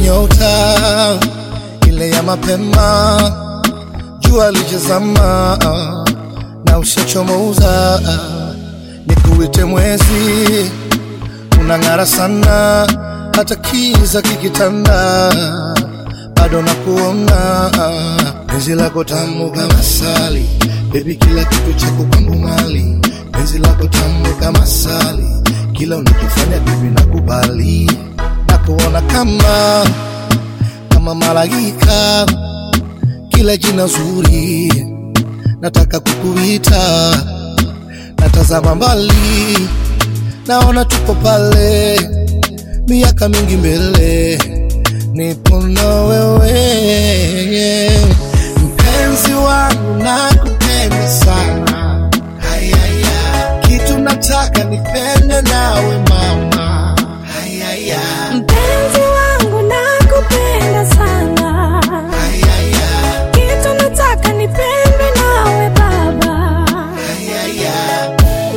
nyota ile ya mapema, jua lijazama na ushachomoza, nikuite mwezi, unang'ara sana, hata kiza kikitanda, bado nakuona, penzi lako tamu kama sali, baby, kila kitu chako kwangu mali, penzi lako tamu kama sali, kila unachofanya baby nakubali, nakuona kama kama malaika, kila jina zuri nataka kukuita, natazama mbali, naona tupo pale, miaka mingi mbele, nipo na wewe, mpenzi wangu, nakupenda sana, hayaya, kitu nataka nipende nawe mama, hayaya, Mpenzi wangu nakupenda sana, hayaya, kitu nataka nipendwe nawe baba. hayaya.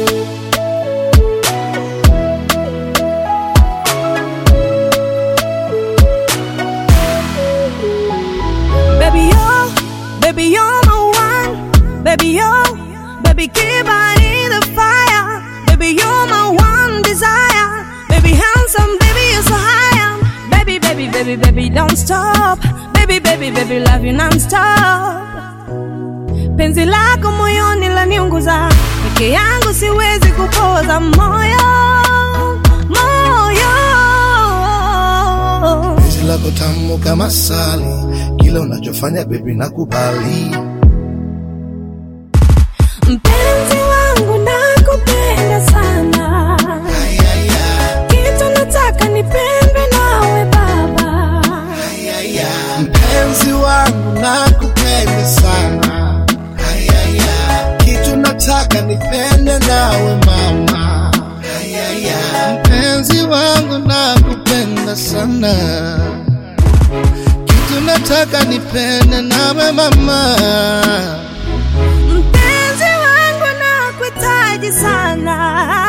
Baby yo, baby you're my one, baby yo, baby keep on in the fire, baby you're my one desire, baby handsome, baby you're so high, baby, baby, baby, baby don't stop, baby, baby, baby love you non-stop. Penzi lako moyoni laniunguza, peke yangu siwezi kupoza moyo, moyo. penzi lako tamu kama sali, kila unachofanya baby nakubali. Mpenzi wangu nakupenda sana, Ayaya, kitu nataka nipendwe nawe baba. ayaya, mpenzi wangu nakupenda sana. Ayaya, kitu nataka nipende nawe mama. Ayaya, mpenzi wangu nakupenda sana. Kitu nataka nipende nawe mama. Mpenzi wangu nakuhitaji sana,